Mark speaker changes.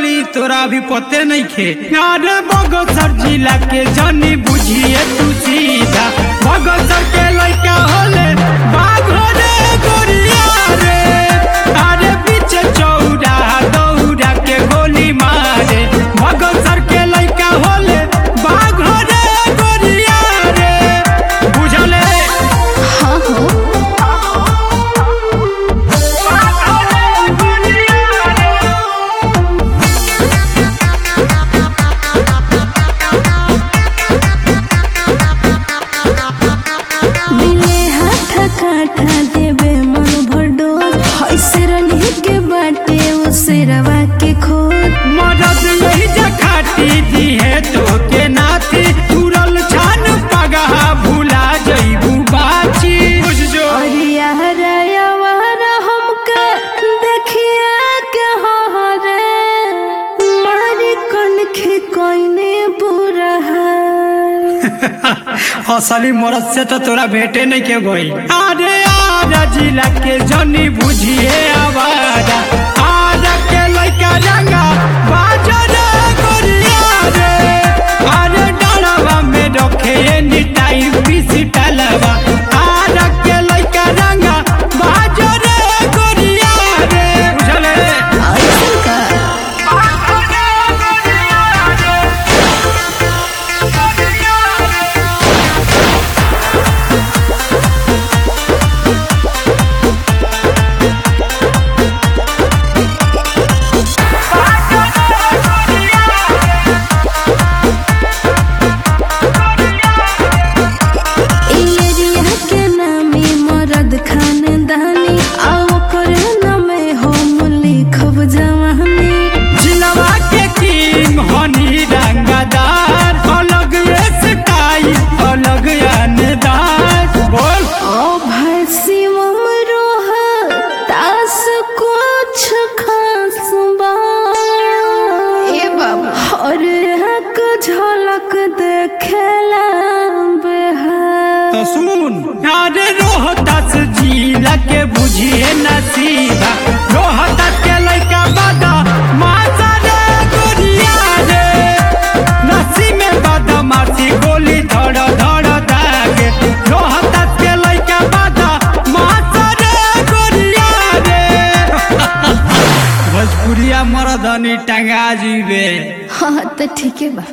Speaker 1: पगली तोरा भी पते नहीं खे यार बगसर जिला के जानी बुझिए तू सीधा बगसर के लड़का होले बाघ रे गोरिया रे अरे पीछे चौड़ा दौड़ा के गोली मारे बगसर के लड़का होले बाघ रे गोरिया रे बुझले
Speaker 2: हाँ हो मिले हाथ काठा देवे मन भडो ऐसे रनी के बाटे उसे रवा के खोद
Speaker 1: मदद यही जखाती दी है तो के नाती तुरल छान पगहा भूला जईबू बाची बुझ जो
Speaker 2: और यार यार हमका देखिए के हो रे मारी कन खे कोइने बुरा है
Speaker 1: असली मरद से तो तोरा भेटे नहीं के गई अरे आरा जिला के जनी बुझिए आवारा आरा के लइका रंगा बाजा रे गोरिया रे अरे डरवा में रखे एनी टाइम पीसी टलवा आरा के लइका रंगा बाजा रे गोरिया रे बुझले
Speaker 2: ऐसा का एरिया के नामी मरद खानदानी आओ करे नामे हम लिखब जवानी
Speaker 1: जिलवा के किंग हनी रंगदार अलग ये स्टाइल अलग अनदार बोल
Speaker 2: ओ भाई शिवम रोह तास कुछ खास बा ए बाबा और हक झलक देखेला बेहार
Speaker 1: तो सुन अरे रोहतास जिला के बुझिए नसीबा रोहतास के लड़का बादा मासा रे गोरिया रे नसी में बादा मासी गोली धड़ धड़ दागे रोहतास के लड़का बादा मासा रे गोरिया रे भोजपुरिया मरदनी टंगा जीवे
Speaker 2: हाँ तो ठीक है बा